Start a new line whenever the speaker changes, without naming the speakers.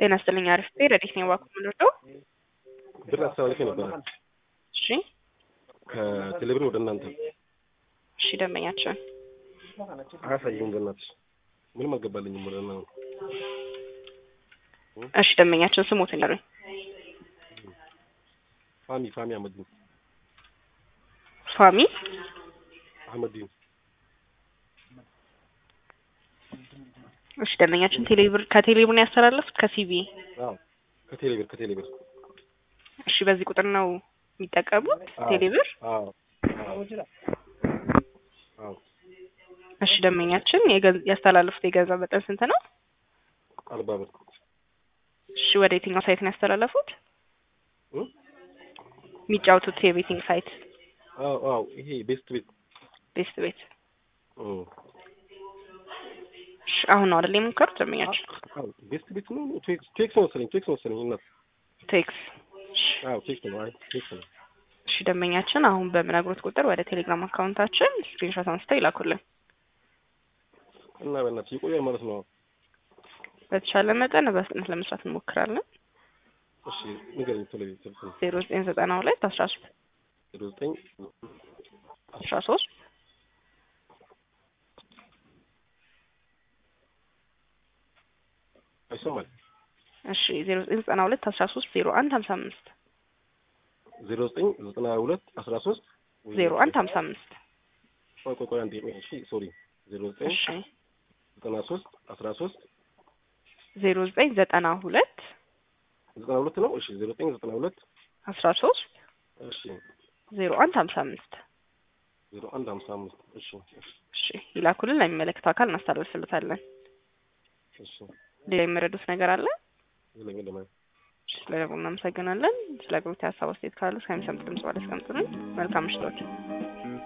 ጤና ይስጥልኝ። አሪፍ ቤ ረዲት ነው ባኩ ምንወደው
ብር አስተላልፌ ነበረ
እሺ
ከቴሌብር ወደ እናንተ
እሺ ደንበኛችን
አያሳየኝ። በእናትሽ ምንም አልገባልኝም። ወደ እናንተ
እሺ ደንበኛችን ስሞትን ይሉኝ
ፋሚ ፋሚ አህመዲን
ፋሚ
አህመዲን
እሺ ደንበኛችን ቴሌብር ከቴሌብር ነው ያስተላለፉት ከሲቢ
አዎ ከቴሌብር ከቴሌብር
እሺ በዚህ ቁጥር ነው የሚጠቀሙት
አዎ።
ቴሌብር
አዎ አዎ አዎ
እሺ ደንበኛችን የገን- ያስተላለፉት የገንዘብ መጠን ስንት ነው
አርባ ብር
እሺ ወደ የትኛው ሳይት ነው ያስተላለፉት
እ?
የሚጫወቱት የቤቲንግ ሳይት
አዎ አዎ ይሄ ቤስት ቤት
ቤስት ቤት
እ።
እሺ አሁን ነው አይደል የሞከሩት ደንበኛችን
አዎ ቤስት ቤት ነው ቴክስ ቴክስ ነው መሰለኝ ቴክስ ነው መሰለኝ እናት
ቴክስ እሺ
አዎ ቴክስ ነው አይ ቴክስ ነው
እሺ ደንበኛችን አሁን በምነግሮት ቁጥር ወደ ቴሌግራም አካውንታችን ስክሪንሾት አንስተው ይላኩልን።
እና በእናትሽ ይቆያል ማለት ነው።
በተቻለ መጠን በፍጥነት ለመስራት እንሞክራለን።
እሺ ንገረኝ ቶሎ ቤት ስልክ ነው
ዜሮ ዘጠኝ ዘጠና ሁለት አስራ ሶስት
ዜሮ ዘጠኝ
አስራ ሶስት
አይሰማል
እሺ ዜሮ ዘጠኝ ዘጠና ሁለት አስራ ሶስት ዜሮ አንድ ሀምሳ አምስት
ዜሮ ዘጠኝ ዘጠና ሁለት አስራ ሶስት
ዜሮ አንድ ሀምሳ አምስት
ቆይ ቆይ ቆይ አንዴ እሺ ሶሪ ዜሮ ዘጠኝ
እሺ
ዘጠና ሶስት አስራ ሶስት
ዜሮ ዘጠኝ ዘጠና ሁለት
ዘጠና ሁለት ነው እሺ ዜሮ ዘጠኝ ዘጠና ሁለት
አስራ ሶስት
እሺ
ዜሮ አንድ ሀምሳ አምስት
ዜሮ አንድ ሀምሳ አምስት እሺ
እሺ ይላኩልን። ለሚመለከተው አካል እናስተላልፍልታለን።
እሺ
ሌላ የሚረዱት ነገር አለ?
ይለኝ ለማለት
እሺ ስለነገሩ እናመሰግናለን። ስለ አገልግሎት ሀሳብ አስተያየት ካሉ እስከሚሰሙት ድምጽ ባለ አስቀምጡልን። መልካም ምሽቶች።